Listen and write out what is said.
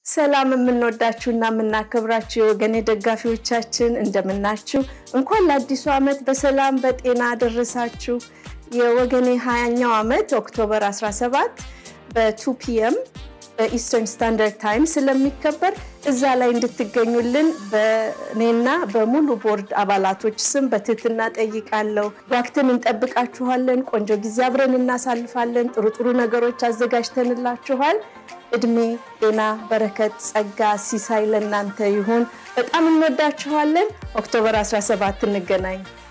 ሰላም የምንወዳችሁና የምናከብራችሁ የወገኔ ደጋፊዎቻችን እንደምናችሁ። እንኳን ለአዲሱ ዓመት በሰላም በጤና አደረሳችሁ። የወገኔ ሀያኛው ዓመት ኦክቶበር 17 በ2 ፒኤም በኢስተርን ስታንዳርድ ታይም ስለሚከበር እዛ ላይ እንድትገኙልን በእኔና በሙሉ ቦርድ አባላቶች ስም በትህትና ጠይቃለሁ። ዋክትን እንጠብቃችኋለን። ቆንጆ ጊዜ አብረን እናሳልፋለን። ጥሩ ጥሩ ነገሮች አዘጋጅተንላችኋል። እድሜ፣ ጤና፣ በረከት፣ ጸጋ፣ ሲሳይ ለእናንተ ይሁን። በጣም እንወዳችኋለን። ኦክቶበር 17 እንገናኝ።